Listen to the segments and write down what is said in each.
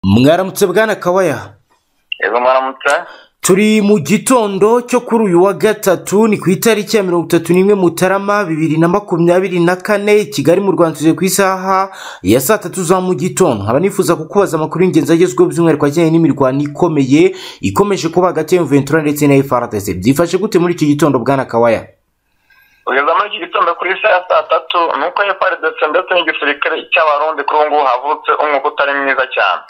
mwaramutse bwana kawaya yego mwaramutse turi mu gitondo cyo kuri uyu wa gatatu ni ku itariki ya mirongo itatu n'imwe mutarama bibiri na makumyabiri na kane i kigali mu rwanda tugeze ku isaha ya saa tatu za mu gitondo nkaba nifuza kukubaza amakuru y'ingenzi agezweho by'umwihariko ajyanye n'imirwano ikomeye ikomeje kuba hagati ya ventura ndetse na frdc byifashe gute muri iki gitondo bwana kawaya kugeza muri iki gitondo kuri isaha ya saa tatu ni uko frdc ndetse n'igisirikare cy'abarundi kuri ubu ngubu havutse umwuga utari mwiza cyane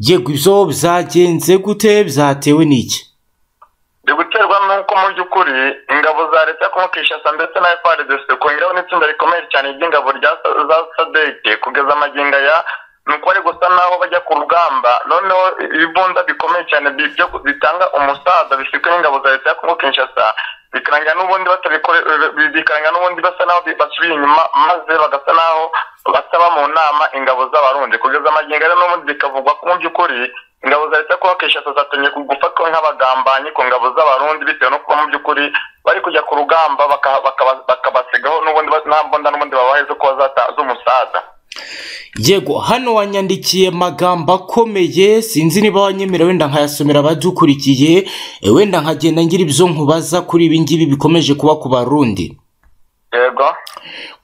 yego ibyo byagenze gute byatewe n'iki biri guterwa n'uko mu by'ukuri ingabo za leta yo kumukishasa ndetse na frdc kongeraho n'itsinda rikomeye cyane ry'ingabo rya sa- za sadeke kugeza amagingo aya ni uko bari gusa naho bajya ku rugamba noneho ibibunda bikomeye cyane bi- byo ku- bitanga umusaza bifitwe n'ingabo za leta yo kumukishasa bikarangira n'ubundi batabikore bi- bikarangira n'ubundi basa naho bi- basubiye inyuma maze bagasa naho basaba mu nama ingabo z'abarundi kugeza amagingo aya n'ubundi bikavugwa ko mu by'ukuri ingabo za leta kuba keshatu zatumye gufatwa nk'abagambanyi ku ngabo z'abarundi bitewe no kuba mu by'ukuri bari kujya ku rugamba baka- bakaba- bakabasigaho n'ubundi ba- nta mbunda n'ubundi babahaye zo kuba zata- z'umusaza yego hano wanyandikiye amagambo akomeye sinzi niba wanyemera wenda nkayasomera abadukurikiye eh, wenda nkagenda ngira ibyo nkubaza kuri ibi ngibi bikomeje kuba ku barundi yego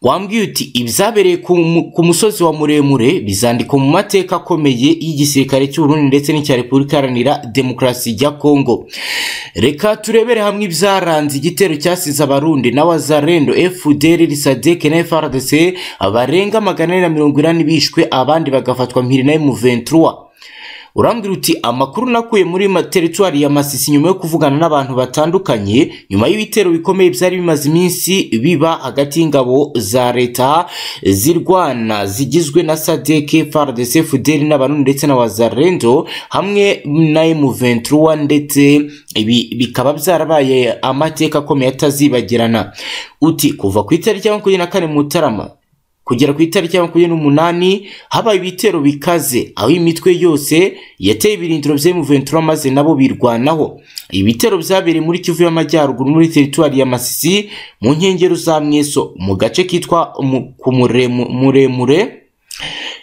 wambwiye uti ibyabereye ku mu- ku musozi wa muremure bizandikwa mu mateka akomeye y'igisirikare cy'uburundi ndetse n'icya repubulika iharanira demokarasi ya kongo reka turebere hamwe ibyaranze igitero cyasize abarundi n'abazarendo fdr risadeke na frdc barenga magana ane na mirongo inani bishwe abandi bagafatwa mpiri nayo mu 23 urambwira uti amakuru nakuye muri ma- teritwari ya masisi nyuma yo kuvugana n'abantu batandukanye nyuma y'ibitero bikomeye byari bimaze iminsi biba hagati y'ingabo za leta zirwana zigizwe na sadeke frdc fudeli n'abarundi ndetse na wazarendo hamwe na m23 ndetse ibi bikaba byarabaye amateka akomeye atazibagirana uti kuva ku itariki ya makumyabiri na kane mutarama kugera ku itariki ya makumyabiri n'umunani habaye ibitero bikaze aho imitwe yose yateye ibirindiro bya M23 maze nabo birwanaho ibitero byabereye muri Kivu y'Amajyaruguru muri teritwari ya Masisi mu nkengero za Mweso mu gace kitwa mu- ku Muremu- muremure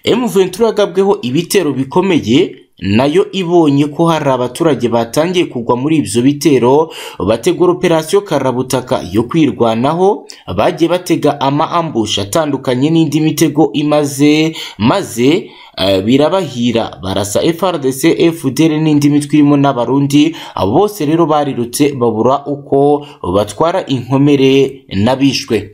M23 yagabweho ibitero bikomeye nayo ibonye ko hari abaturage batangiye kugwa muri ibyo bitero bategura operasiyo karabutaka yo kwirwanaho bagiye batega ama ambush atandukanye n'indi mitego imaze maze eh, birabahira barasa FRDC FDL n'indi mitwe irimo n'abarundi abo bose rero barirutse babura uko batwara inkomere n'abishwe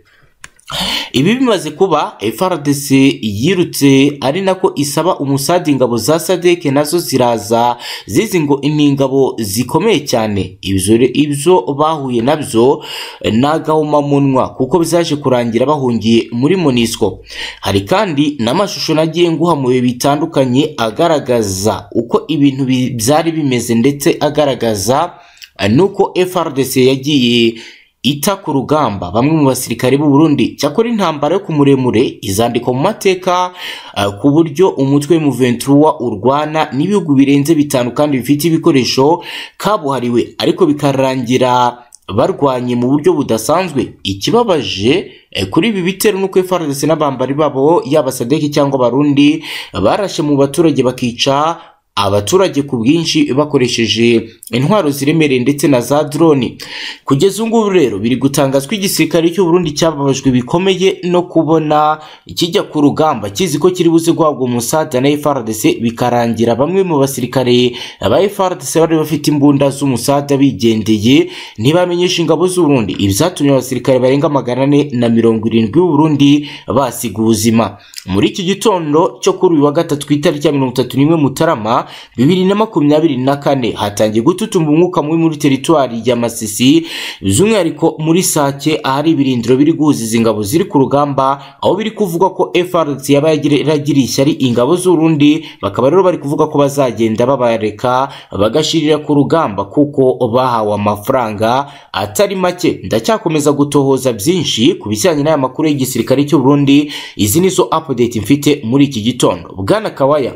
ibi bimaze kuba frdc yirutse ari nako isaba umusadi ingabo za sadeke nazo ziraza zizi ngo ni ingabo zikomeye cyane ibyo re- ibyo bahuye nabyo ni agahomamunwa kuko bizaje kurangira bahungiye muri monisco hari kandi n'amashusho nagiye nguha mu bihe bitandukanye agaragaza uko ibintu bi- byari bimeze ndetse agaragaza eh, nuko frdc yagiye ita ku rugamba bamwe mu basirikare b'u Burundi cyakora intambara yo ku muremure izandikwa mu mateka eh, ku buryo umutwe mu 23 urwana n'ibihugu birenze bitanu kandi bifite ibikoresho kabuhariwe ariko bikarangira barwanye mu buryo budasanzwe ikibabaje eh, kuri ibi bitero nuko FARDC n'abambari babo yaba Sadeki cyangwa Barundi barashe mu baturage bakica abaturage ku bwinshi bakoresheje intwaro ziremereye ndetse na za drone kugeza ubu ngubu rero biri gutangazwa igisirikare cy'u Burundi cyababajwe bikomeye no kubona kijya ku rugamba kizi ko kiri buze guhabwa umusada na FRDC bikarangira bamwe mu basirikare ba FRDC bari bafite imbunda z'umusada bigendeye ntibamenyesha ingabo z'u Burundi ibyatumye abasirikare barenga magana ane na mirongo irindwi b'u Burundi basiga ubuzima muri iki gitondo cyo kuri uyu wa gatatu ku itariki ya mirongo itatu n'imwe mutarama bibiri na makumyabiri na kane hatangiye gututumba umwuka mubi muri teritwari ya masisi by'umwihariko muri sake ahari ibirindiro biri guhuziza ingabo ziri ku rugamba aho biri kuvugwa ko frc yaba yagire- yaragiriye ishyari ingabo z'urundi bakaba rero bari kuvuga ko bazagenda babareka bagashirira ku rugamba kuko bahawe amafaranga atari make ndacyakomeza gutohoza byinshi ku bijyanye n'aya makuru y'igisirikare cy'u Burundi izi ni zo update mfite muri iki gitondo bwana kawaya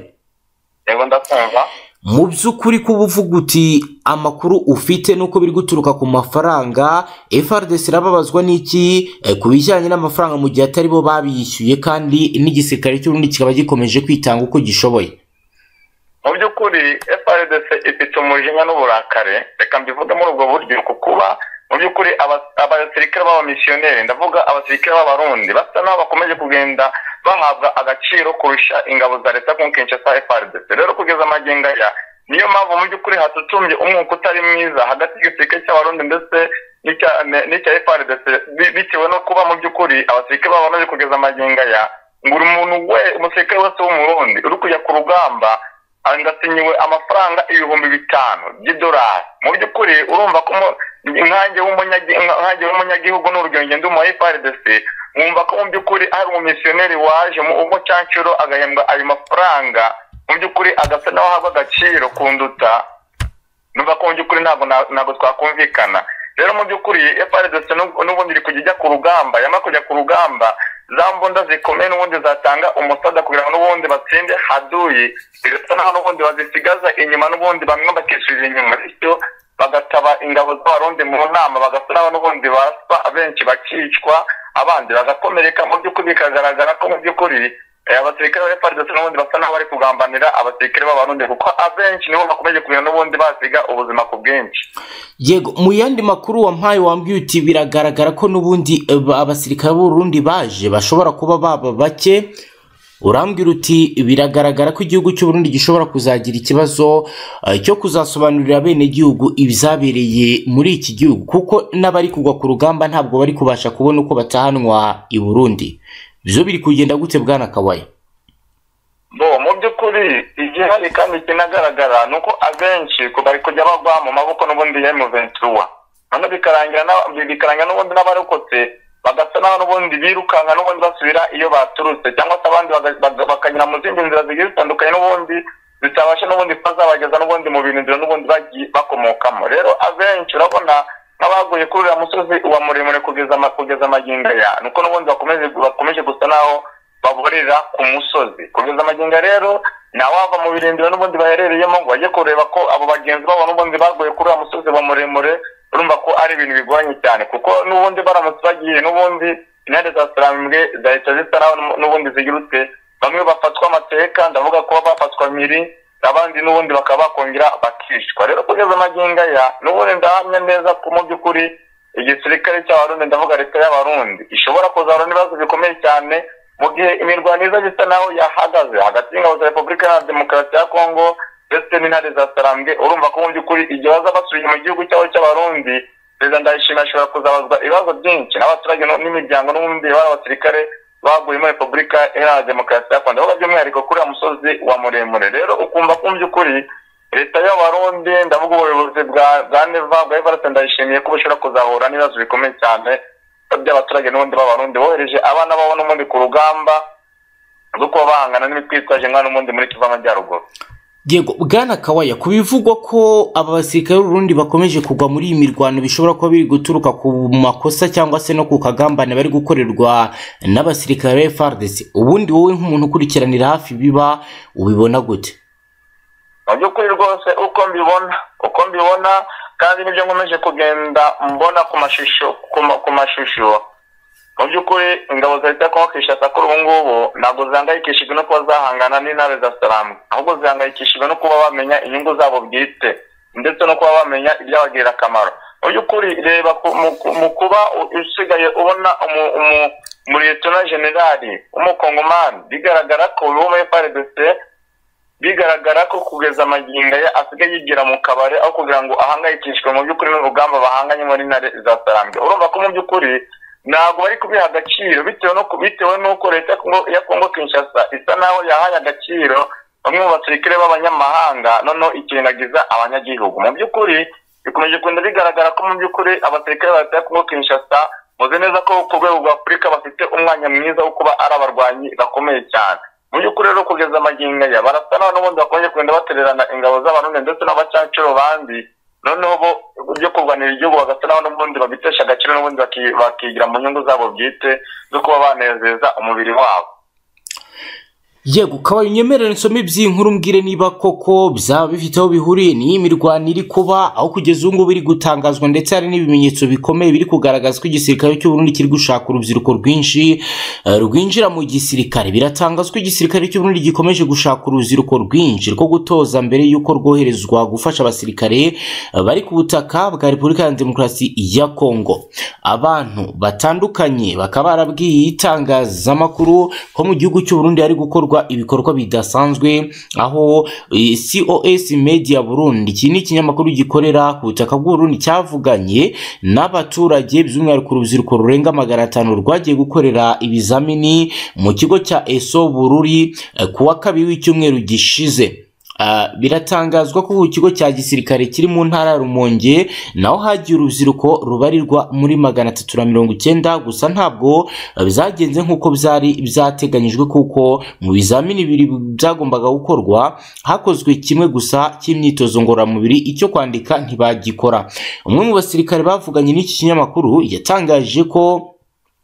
yego ndakumva mu by'ukuri kuba uvuga uti amakuru ufite nuko biri guturuka ku mafaranga frdc irababazwa n'iki Eh, ku bijyanye n'amafaranga mu gihe atari bo babiyishyuye kandi n'igisirikare cy'urundi kikaba gikomeje kwitanga uko gishoboye mu by'ukuri FRDC ifite umujinya n'uburakare reka mbivuge muri ubwo buryo ku kuba mu by'ukuri abasirikare b'abamisiyoneri ndavuga abasirikare b'abarundi basa n'aho bakomeje kugenda bahabwa agaciro kurusha ingabo za leta ku Kinshasa FRDC rero kugeza amagingo aya niyo mpamvu mu by'ukuri hatutumbye umwuka utari mwiza hagati y'igisirikare cy'abarundi ndetse n'icya FRDC bitewe no kuba mu by'ukuri abasirikare b'abarundi kugeza amagingo aya ngo umuntu we umusirikare wese w'umurundi uri kujya ku rugamba agasinyiwe amafaranga ibihumbi bitanu by'idolari mu by'ukuri urumva ko inkange w'umunyagihugu n'urugero ngendo mu FRDC wumva ko mu by'ukuri hari umumisiyoneri waje mu umucancuro agahembwa ayo mafaranga mu by'ukuri agasa naho ahabwa agaciro ku nduta numva ko mu by'ukuri ntabwo ntabwo twakumvikana rero mu by'ukuri FRDC n'ubundi iri kujya ijya ku rugamba yamara kujya ku rugamba za mbunda zikomeye n'ubundi zatanga umusada kugira ngo n'ubundi batsinde haduyi bigasa naho n'ubundi bazisigaza inyuma n'ubundi bamwe bakishyurira inyuma bityo bagataba ingabo z'abarundi mu nama bagasa naho n'ubundi baswa abenshi bakicwa abandi bagakomereka mu by'ukuri bikagaragara ko mu by'ukuri abasirikare ba FARDC n'ubundi basa naho bari kugambanira abasirikare b'abarundi kuko abenshi nibo bakomeje kumenya n'ubundi basiga ubuzima ku bwinshi yego mu yandi makuru wampaye wambwiye uti biragaragara ko n'ubundi abasirikare b'urundi baje bashobora kuba baba bake urambwira uti biragaragara ko igihugu cy'uburundi gishobora kuzagira ikibazo cyo kuzasobanurira abenegihugu ibizabereye muri iki gihugu kuko n'abari kugwa ku rugamba ntabwo bari kubasha kubona uko batahanwa i burundi byo biri kugenda gute bwana kawaye bo mu by'ukuri igihari kandi kinagaragara ni uko abenshi bari kujya bagwa mu maboko n'ubundi ya emuventura none bikarangira n'ubundi n'abarokotse bagasa naho n'ubundi birukanka n'ubundi basubira iyo baturutse cyangwa se abandi bakanyura mu zindi nzira zigiye zitandukanye n'ubundi zitabasha n'ubundi kuba zabageza n'ubundi mu bintu nzira n'ubundi bakomokamo rero abenshi urabona nk'abaguye kuri uriya musozi uwa muremure kugeza amagingo aya nuko n'ubundi bakomeje gusa naho baborera ku musozi kugeza amagingo rero wava mu birindiro n'ubundi baherereyemo ngo bajye kureba ko abo bagenzi babo n'ubundi baguye kuri uriya musozi wa muremure urumva ko ari ibintu bigoranye cyane kuko n'ubundi baramutse bagiye n'ubundi intare za sarambwe zahita zisa naho n'ubundi zigirutse bamwe bafatwa amateka ndavuga ko bafatwa miri abandi n'ubundi bakaba bakongera bakicwa rero kugeza amagingo aya n'ubundi ndahamya neza ko mu by'ukuri igisirikare cy'abarundi ndavuga leta y'abarundi ishobora kuzahura n'ibibazo bikomeye cyane mu gihe imirwano iza bisa naho yahagaze hagati y'ingabo za repubulika ya demokarasi ya kongo ndetse n'intare za sarambwe urumva ko mu by'ukuri igihe baza basubiye mu gihugu cyabo cy'abarundi perezida ndayishima ashobora kuzabazwa ibibazo byinshi n'abaturage n'imiryango n'ubundi bari abasirikare baguye muri repubulika iharanira demokarasi ya kongo ndavuga by'umwihariko kuri uriya musozi wa muremure rero ukumva ko mu by'ukuri leta y'abarundi ndavuga ubuyobozi bwa neva bwa evariste ndayishimiye ko bushobora kuzahura n'ibibazo bikomeye cyane by'abaturage n'ubundi b'abarundi bohereje abana babo n'ubundi ku rugamba rwo kuba bahangana n'imitwitwaje nk'aho n'ubundi muri kivu amajyaruguru yego bwana kawaya ku bivugwa ko aba basirikare b'urundi bakomeje kugwa muri iyi mirwano bishobora kuba biri guturuka ku makosa cyangwa se no ku kagambane bari gukorerwa n'abasirikare ba FARDC ubundi wowe nk'umuntu ukurikiranira hafi biba ubibona gute mu by'ukuri rwose uko mbibona uko mbibona kandi nibyo nkomeje kugenda mbona ku mashusho ku mashusho mu by'ukuri ingabo za leta kongo kinshasa kuri ubu ngubu ntabwo zihangayikishijwe no kuba zahangana n'intare za salamu ahubwo zihangayikishijwe no kuba bamenya inyungu zabo bwite ndetse no kuba bamenya ibyabagirira akamaro mu by'ukuri reba mu kuba usigaye ubona umuretona generali w'umukongomani bigaragara ko ubu muri frdc bigaragara ko kugeza amagingo ye asigaye yigira mu kabari aho kugira ngo ahangayikishwe mu by'ukuri n'urugamba bahanganye muri intare za salamu urumva ko mu by'ukuri ntabwo bari kubiha agaciro bitewe no bitewe n'uko leta ya kongo kinshasa isa naho yahaye agaciro bamwe mu basirikare b'abanyamahanga noneho ikirengagiza abanyagihugu mu by'ukuri bikomeje kugenda bigaragara ko mu by'ukuri abasirikare ba leta ya kongo kinshasa muzi neza ko ku rwego rwa afurika bafite umwanya mwiza wo kuba ari abarwanyi bakomeye cyane mu by'ukuri rero kugeza amagingo aya barasa naho n'ubundi bakomeje kugenda batererana ingabo z'abarundi ndetse n'abacancuro bandi noneho bo byo kurwanira igihugu bagasa naho n'ubundi babitesha agaciro n'ubundi bakigira mu nyungu zabo bwite zo kuba banezeza umubiri wabo yego ukaba unyemerera nsome iby'inkuru mbwire niba koko byaba bifite aho bihuriye n'iyi mirwano iri kuba aho kugeza ubu ngubu iri gutangazwa ndetse hari n'ibimenyetso bikomeye biri kugaragaza ko igisirikare cy'u Burundi kiri gushaka urubyiruko rwinshi eh, rwinjira mu gisirikare biratangazwa ko igisirikare cy'u Burundi gikomeje gushaka urubyiruko rwinshi rwo gutoza mbere y'uko rwoherezwa gufasha abasirikare eh, bari ku butaka bwa Repubulika ya Demokarasi ya Kongo abantu batandukanye bakaba barabwiye itangazamakuru ko mu gihugu cy'u Burundi hari gukorwa ibikorwa bidasanzwe aho eh, COS Media Burundi iki ni ikinyamakuru gikorera ku butaka bw'u Burundi cyavuganye n'abaturage by'umwihariko urubyiruko rurenga magana atanu rwagiye gukorera ibizamini mu kigo cya ESO Bururi eh, ku wa kabiri w'icyumweru gishize Ah, biratangazwa ko ku kigo cya gisirikare kiri mu ntara ya Rumonge naho hagiye urubyiruko rubarirwa muri magana atatu na mirongo icyenda gusa ntabwo ah, byagenze nk'uko byari byateganyijwe kuko mu bizamini bibiri byagombaga gukorwa hakozwe kimwe gusa cy'imyitozo ngororamubiri icyo kwandika ntibagikora umwe mu basirikare bavuganye n'iki kinyamakuru yatangaje ko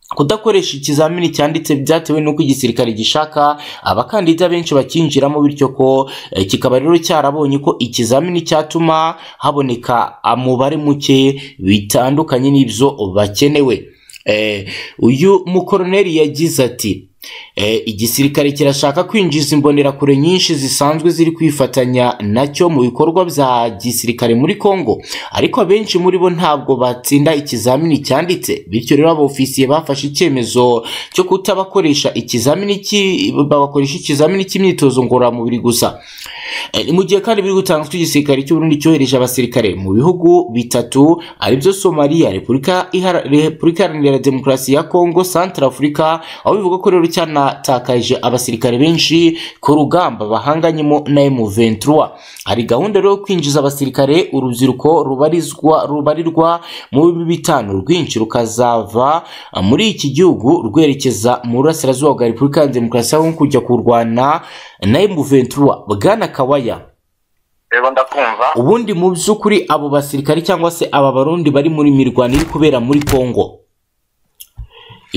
kudakoresha ikizamini cyanditse byatewe n'uko igisirikare gishaka abakandida benshi bakinjiramo bityo ko eh, kikaba rero cyarabonye ko ikizamini cyatuma haboneka umubare muke bitandukanye n'ibyo bakenewe Eh, uyu mukoroneri yagize ati Eh, igisirikare kirashaka kwinjiza imbonerakure nyinshi zisanzwe ziri kwifatanya nacyo mu bikorwa bya gisirikare muri Kongo ariko abenshi muri bo ntabwo batsinda ikizamini cyanditse bityo rero abofisiye bafashe icyemezo cyo kutabakoresha ikizamini cy'i- babakoresha ikizamini cy'imyitozo ngororamubiri gusa Eh, mu gihe kandi biri gutanzwa igisirikare cy'u Burundi cyohereje abasirikare mu bihugu bitatu aribyo Somalia Repubulika Ihara- Repubulika Iharanira Demokarasi ya Kongo Centrafrica aho bivuga ko rero cyanatakaje abasirikare benshi ku rugamba bahanganyemo na M23 hari gahunda rero yo kwinjiza abasirikare urubyiruko rubarizwa rubarirwa mu bihumbi bitanu rwinshi rukazava ah, muri iki gihugu rwerekeza mu burasirazuba bwa Repubulika ya Demokarasi ya Kongo kujya kurwana na M23 Bwana Kawaya rero ndakumva ubundi mu by'ukuri abo basirikare cyangwa se aba barundi bari muri mirwano iri kubera muri Kongo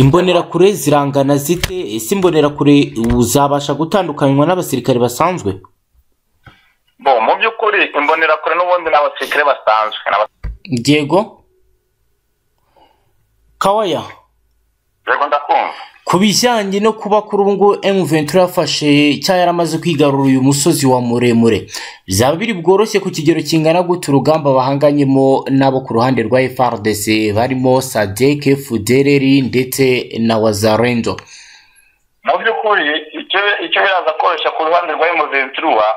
imbonerakure zirangana zite ese imbonerakure uzabasha gutandukanywa n'abasirikare basanzwe bo mu by'ukuri imbonerakure n'ubundi ni abasirikare basanzwe ni abas- Diego Kawaya rero ndakumva ku bijyanye no kuba kuri ubu ngubu M23 yafashe cyangwa yaramaze kwigarura uyu musozi wa muremure byaba biri bworoshye ku kigero kingana gute urugamba bahanganyemo n'abo ku ruhande rwa FRDC barimo Sadek Fudereri ndetse na Wazarendo mu by'ukuri icyo icyo biraza koroshya ku ruhande rwa emuventiruwa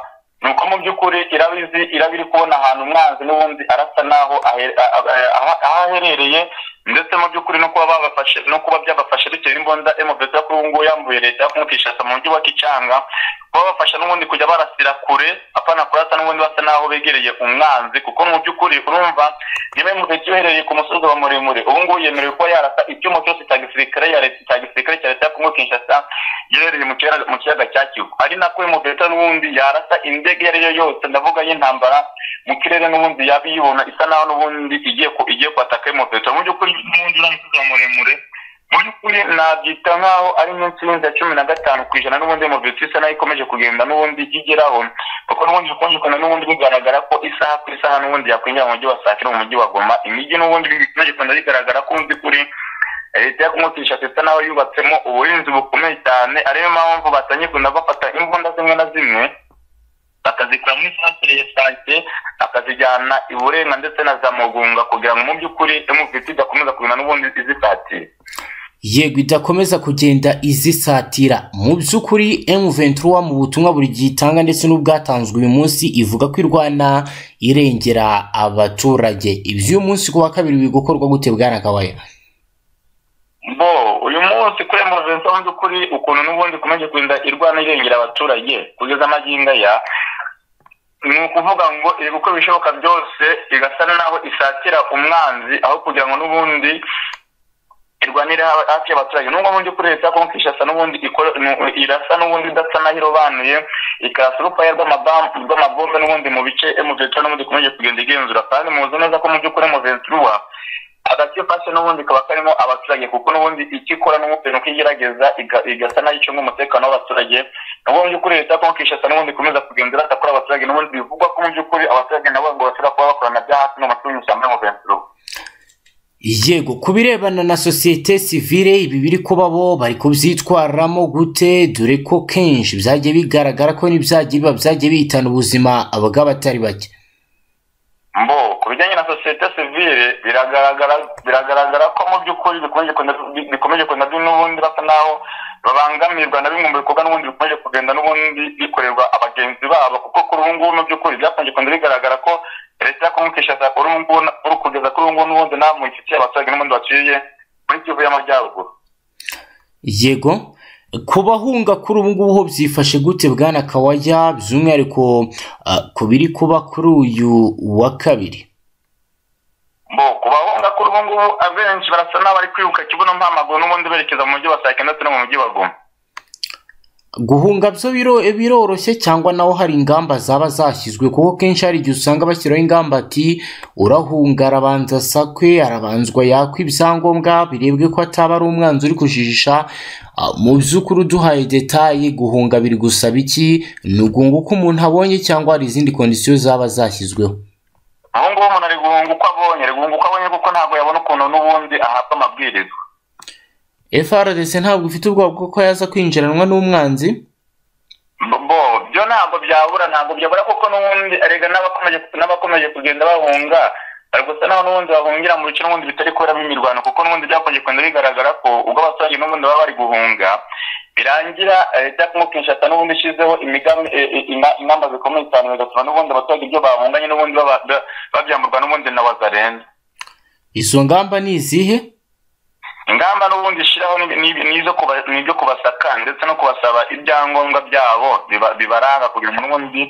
ni uko mu by'ukuri iraba izi iraba iri kubona ahantu umwanzi n'ubundi arasa n'aho ahe- a- a- aha- aho aherereye ndetse mu by'ukuri no kuba babafashe no kuba byabafashe bitewe n'imbunda emuventiruwa kuri ubu ngubu yambuye leta yo kumukishasa mu mujyi wa kicanga kuba bafasha n'ubundi kujya barasira kure apana kurasa n'ubundi basa n'aho begereye umwanzi kuko mu by'ukuri urumva niba emuventiruwa iherereye ku musozi wa muremure ubu ngubu yemerewe kuba yarasa icyuma cyose cya gisirikare ya leta cya gisirikare cya leta ya kongo kinshasa giherereye mu kiyaga mu kiyaga cya Kivu ari nako uyu muveta n'ubundi yarasa indege iyo ari yo yose ndavuga y'intambara mu kirere n'ubundi yaba iyibona isa naho n'ubundi igiye ku igiye kwataka uyu muveta mu by'ukuri n'ubundi uriya musozi wa muremure mu by'ukuri nabyita nk'aho ari nk'insi y'inda cumi na gatanu ku ijana n'ubundi uyu muveta isa naho ikomeje kugenda n'ubundi igeraho kuko n'ubundi bikunjukana n'ubundi bigaragara ko isaha ku isaha n'ubundi yakwinjira mu mujyi wa Sakira mu mujyi wa Goma imijyi n'ubundi bikomeje kugenda bigaragara ko mu by'ukuri leta yo kumutisha ndetse nawe yubatsemo uburinzi bukomeye cyane ariyo mpamvu batangiye kugenda bafata imbunda zimwe na zimwe bakazikura muri santere ya sante bakazijyana i burenga ndetse na za mugunga kugira ngo mu by'ukuri emuviti idakomeza kugenda n'ubundi izisatira yego idakomeza kugenda izisatira mu by'ukuri M23 mu butumwa buri gihe itanga ndetse n'ubwatanzwe uyu munsi ivuga ko irwana irengera abaturage iby'uyu munsi ku wa kabiri biri gukorwa gute bwana Kawaya bo uyu munsi kuri emergency mu by'ukuri ukuntu n'ubundi ikomeje kugenda irwana irengera abaturage kugeza amagingo aya ni ukuvuga ngo iri gukora ibishoboka byose igasa naho isatira umwanzi aho kugira ngo n'ubundi irwanire ha- hafi y'abaturage nubwo mu by'ukuri leta yo kishasa n'ubundi ikora- nu- irasa n'ubundi idasa naho irobanuye ikarasa urupaya rw'amabam- rw'amabombe n'ubundi mu bice emuventura n'ubundi ikomeje kugenda igenzura kandi muzi neza ko mu by'ukuri emuventura agace fashe n'ubundi kaba karimo abaturage kuko n'ubundi icyo ikora n'ubundi nuko igerageza iga- igasa nayo icunga umutekano w'abaturage nabo mu by'ukuri leta ya kongo kinshasa n'ubundi ikomeza kugenzura atakora abaturage n'ubundi bivugwa ko mu by'ukuri abaturage nabo ngo bashobora kuba bakorana bya hasi mu mashuri y'ishyamba mu bensuro yego ku birebana na sosiyete sivire ibi biri kuba bo bari kubyitwaramo gute dore ko kenshi byajya bigaragara ko n'ibyajya biba byajya bihitana ubuzima abagabo batari bake mbo ku bijyanye na sosiyete sivire biragaragara biragaragara ko mu by'ukuri bikomeje kugenda n'ubundi basa naho babangamirwa na bimwe mu bikorwa n'ubundi bikomeje kugenda n'ubundi bikorerwa abagenzi babo kuko kuri ubu ngubu mu by'ukuri byakunze kugenda bigaragara ko leta ya kongo kinshasa uri kugeza kuri ubu ngubu n'ubundi nta muntu ifitiye abaturage n'ubundi baciye muri kivu y'amajyaruguru yego kubahunga kuri ubu ngubu ho byifashe gute bwana kawajya by'umwihariko ku biri kuba kuri uyu wa kabiri bo kubahunga kuri ubu ngubu abenshi barasa n'abari kwibuka kibuno mpamaguru n'ubundi berekeza mu mujyi wa saa ndetse no mu mujyi wa goma guhunga byo biroroshye cyangwa naho hari ingamba zaba zashyizwe kuko kenshi hari igihe usanga bashyiraho ingamba ati urahunga arabanza asakwe arabanzwa yakwa ibyangombwa birebwe ko ataba ari umwanzi uri kujijisha mu by'ukuri uduhaye detaye guhunga biri gusaba iki ni ukunga uko umuntu abonye cyangwa hari izindi kondisiyo zaba zashyizweho ubu ngubu umuntu ari guhunga uko abonye ari guhunga uko abonye kuko ntabwo yabona ukuntu n'ubundi ahabwa amabwiriza FRDC ntabwo ufite ubwoba bw'uko yaza kwinjiranwa n'umwanzi bo byo ntabwo byabura ntabwo byabura kuko n'ubundi erega n'abakomeje kugenda bahunga bari gusa naho n'ubundi bahungira mu bice n'ubundi bitari kuberamo imirwano kuko n'ubundi byakomeje kugenda bigaragara ko ubwo abaturage n'ubundi baba bari guhunga birangira leta ya kongo kinshasa n'ubundi ishyizeho ingamba zikomeye cyane bigatuma n'ubundi abaturage ibyo bahunganye n'ubundi babyamburwa n'ubundi na wazarenza izo ngamba ni izihe ingamba n'ubundi ishyiraho ni ibyo kubasaka ndetse no kubasaba ibyangombwa byabo bibaranga kugira ngo n'ubundi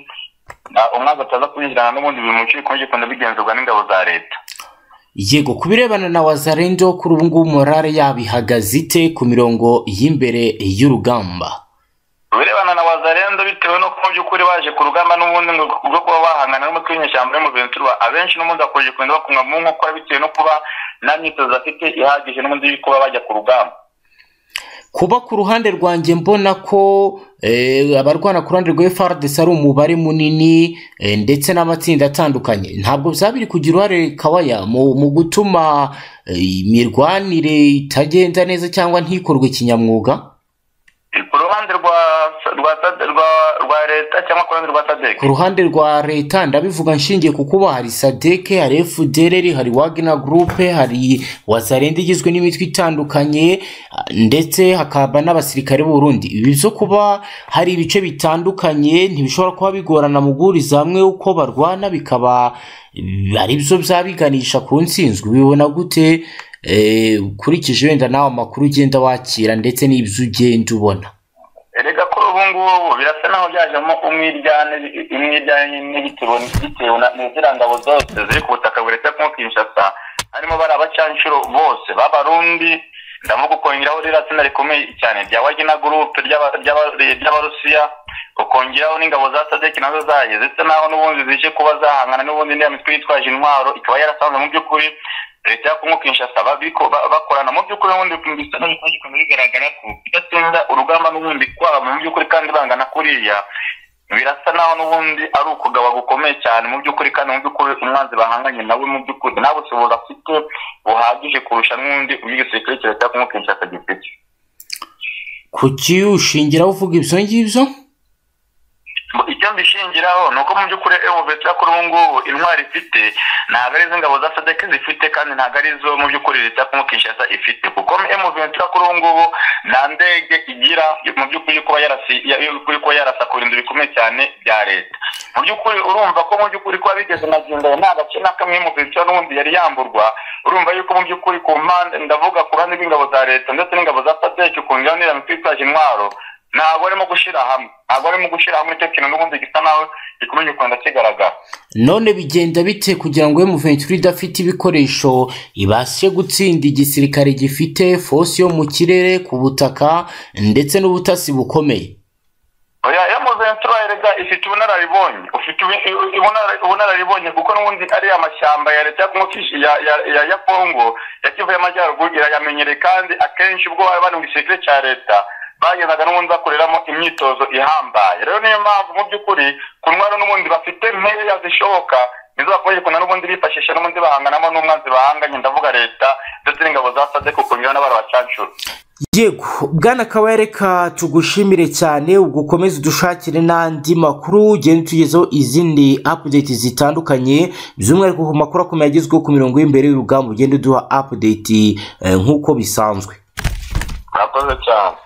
umwanzi ataza kwinjirana n'ubundi buri muco bikomeje kugenda bigenzurwa n'ingabo za leta yego ku birebana na wazarendo kuri ubu ngubu morale yabo ihagaze ite ku mirongo y'imbere y'urugamba birebana na wazarendo bitewe n'uko mu by'ukuri baje ku rugamba n'ubundi rwo kuba bahangana n'umutwe w'inyeshyamba yo mu ventura abenshi n'ubundi bakomeje kugenda bakumwa mu nkokora bitewe no kuba nta myitozo afite ihagije n'ubundi yo kuba bajya ku rugamba kuba ku ruhande rwanjye mbona ko abarwana ku ruhande rwa frdc ari umubare munini ndetse n'amatsinda atandukanye ntabwo byaba biri kugira uruhare kawaya mu gutuma imirwanire itagenda neza cyangwa ntikorwe kinyamwuga ku ruhande rwa rwa leta cyangwa ku ruhande rwa sadeke ku ruhande rwa leta ndabivuga nshingiye ku kuba hari sadeke hari efudereri hari wagina gurupe hari wazarenda igizwe n'imitwe itandukanye ndetse hakaba n'abasirikare b'urundi ibi byo kuba hari ibice bitandukanye ntibishobora kuba bigorana mu guhuriza hamwe uko barwana bikaba ari byo byaba biganisha ku nsinzwe bibona gute ukurikije wenda nawe amakuru ugenda wakira ndetse n'ibyo ugenda ubona erega kuri ubu ngubu birasa naho byajemo umwiryane imwiryane n'ibitero bitewe n'iziriya ngabo zose ziri ku butaka buretse nko kinshasa harimo bari abacanshuro bose b'abarundi ndavuga ukongeraho ririya tsinda rikomeye cyane rya wagina gurupe ry'abarusiya ukongeraho n'ingabo za sadeki nazo zaje ndetse naho n'ubundi zije kuba zahangana n'ubundi n'iriya mitwe yitwaje intwaro ikaba yarasanzwe mu by'ukuri leta ya kongo kinshasa bakorana mu by'ukuri n'ubundi bisa n'ibikomeje bigaragara ko idatsinda urugamba n'ubundi kwabo mu by'ukuri kandi bangana kuriya birasa naho n'ubundi ari ukugaba gukomeye cyane mu by'ukuri kandi mu by'ukuri umwanzi bahanganye nawe mu by'ukuri nta bushobozi afite buhagije kurusha n'undi ubw'igisirikare cya leta ya kongo kinshasa gifite kuki ushingiraho uvuga ibyo ngibyo icyo mbishingiraho ni uko mu by'ukuri emuvetsi kuri ubu ngubu intwari ifite ntabwo ari iz'ingabo za sadeke zifite kandi ntabwo ari izo mu by'ukuri leta ya kongo kinshasa ifite kuko emuvetsi kuri ubu ngubu nta ndege igira mu by'ukuri kuba yarasakura inzu bikomeye cyane bya leta mu by'ukuri urumva ko mu by'ukuri kuba bigeze na gendera nta gace na kamwe emuvetsi n'ubundi yari yamburwa urumva yuko mu by'ukuri ku mpande ndavuga ku ruhande rw'ingabo za leta ndetse n'ingabo za sadeke ukongeraho n'iriya mitwe yitwaje intwaro ntabwo arimo gushyira hamwe ntabwo arimo gushyira hamwe icyo kintu n'ubundi gisa nawe gikomeje kugenda kigaragara none bigenda bite kugira ngo emuventura idafite ibikoresho ibashe gutsinda igisirikare gifite fosi yo mu kirere ku butaka ndetse n'ubutasi bukomeye emuventura erega ifite ubunararibonye ufite ubunararibonye kuko n'ubundi ari amashyamba ya leta ya kongo ya kivu y'amajyaruguru irayamenyereye kandi akenshi ubwo bari bari mu gisirikare cya leta bagezaga n'ubundi bakoreramo imyitozo ihambaye rero niyo mpamvu mu by'ukuri ku ndwara n'ubundi bafite nkeya zishoboka nizo bakomeje kugira n'ubundi bifashisha n'ubundi bahanganamo n'umwanzi bahanganye ndavuga leta ndetse n'ingabo za sadeko kongera n'abara bacancura yego bwana kaba reka tugushimire cyane ubwo ukomeze udushakire n'andi makuru ugenda utugezeho izindi apudeti zitandukanye by'umwihariko ku makuru akomeye agezweho ku mirongo y'imbere y'urugamba ugenda uduha apudeti nk'uko bisanzwe murakoze cyane